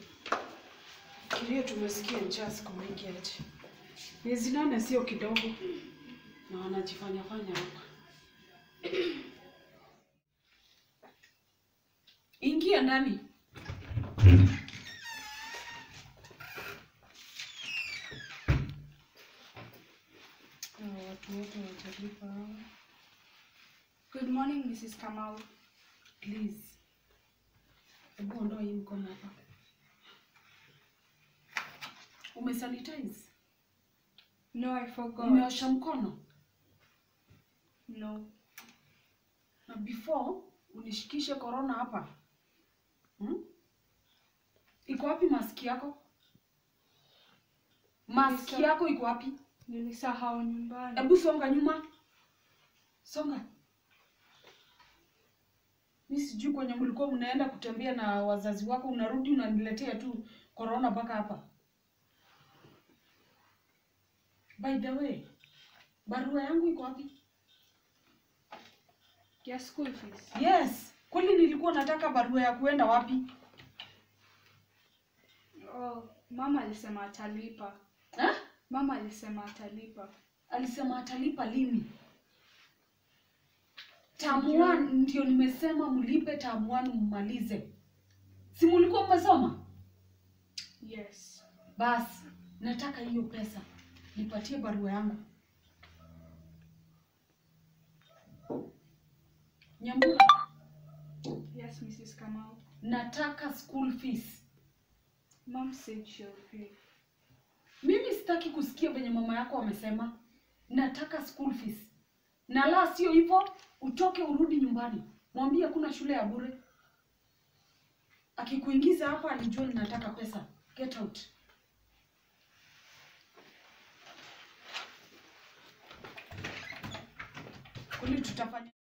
Fikiria tumesikia njaa siku mingi aje. Miezi nane sio kidogo, na wanajifanya fanya hapa. Ingia ndani. Hawa watu wote watalipa hawa. Good morning, Mrs. Kamau. Please. Hebu ondoa hii mkono hapa. Umesanitize? No, I forgot. Umeosha mkono? No. Na before unishikishe corona hapa. Hmm? Iko wapi maski yako? Maski Nilisa- yako iko wapi? Nilisahau nyumbani. Hebu songa nyuma. Songa. Mi sijui kwenye mlikuwa mnaenda kutembea na wazazi wako, unarudi unaniletea tu corona mpaka hapa. By the way, barua yangu iko wapi? Ya school fees. Yes, kweli nilikuwa nataka barua ya kuenda wapi? Oh, mama alisema atalipa. Ha? Mama alisema atalipa. Alisema atalipa lini? Sijui. Term one ndio nimesema mlipe term one mmalize. Si mlikuwa mmesoma? Yes. Basi nataka hiyo pesa, nipatie barua yangu. Nyambura, Yes, Mrs. Kamau. nataka school fees. Mom said she'll pay. Mimi sitaki kusikia venye mama yako amesema. Nataka school fees, na la sio hivyo, utoke urudi nyumbani, mwambie hakuna shule ya bure. Akikuingiza hapa alijua ninataka pesa. Get out. Kwani tutafanya